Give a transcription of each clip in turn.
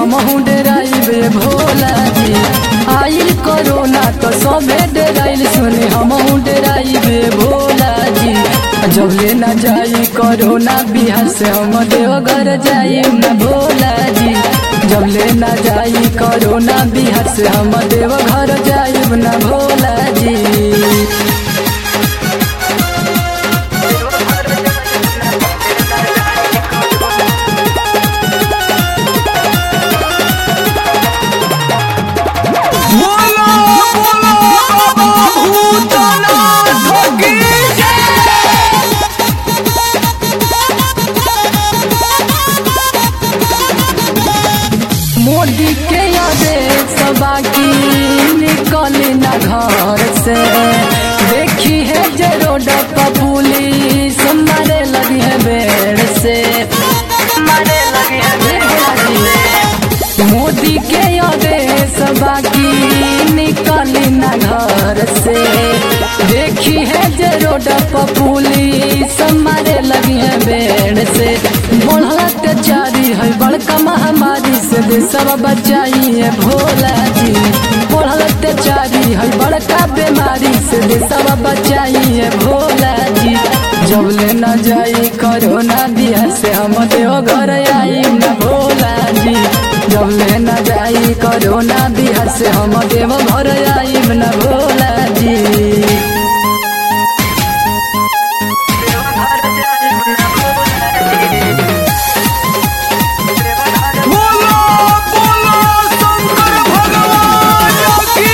हम डेराइबे भोला जी आइल कोरोना तो सबे डेराइल सुने हम डेराइबे भोला जी जब ले न जाई कोरोना बिहार से हम देवघर जाई न भोला जी जब ले न जाई कोरोना बिहार से हम देवघर जाई न भोला जी बोलो बोलो बाबा भूतनाथ की मोदी के आदेश बाकी निकली न घर से देखी है जे रोड पर पुलिस मारे लगी है बेड़ से मारे लगी है बेड़ से मोदी के आदेश बाकी निकली न घर से देखी है जे रोड पर पुलिस मारे लगी है बेड़ से बढ़ल अत्याचारी है बड़का महामारी से देशवा बचाई है भोला जी बढ़ल अत्याचारी है बड़का बीमारी से देशवा बचाई है भोला जी जब ले न जाई कोरोना बिहार से हम देव घर आई न भोला जी जब ले न जाई कोरोना बिहार से हम देव घर आई न भोला जी बोलो बोलो शंकर भगवान की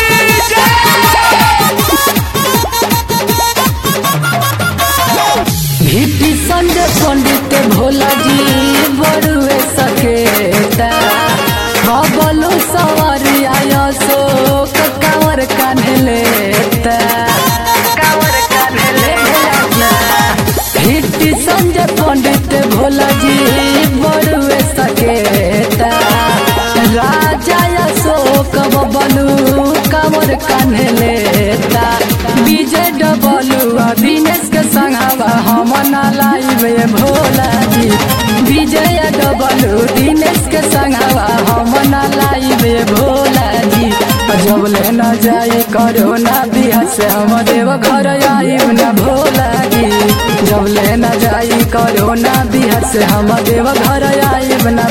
भीटी संजय पंडित भोला जी बड़ुए सकेता बबलू सवारी आयो शोक कांवर कान्हे लेता कांवर कान्हे लेता भीटी संजय पंडित भोला जी बड़ुए सकेता राजा अशोक बबलू कांवर कान्हे लेता विजय डबलू आ दिनेश के संघावा हम ना लाइबे भोला जी विजय डबलू दिनेश के संघावा हम ना लाइबे भोला जी जब ले न जाई कोरोना बिहार से हम देव घर आई न भोला जी जब ले न जाई कोरोना बिहार से हम देव घर आई न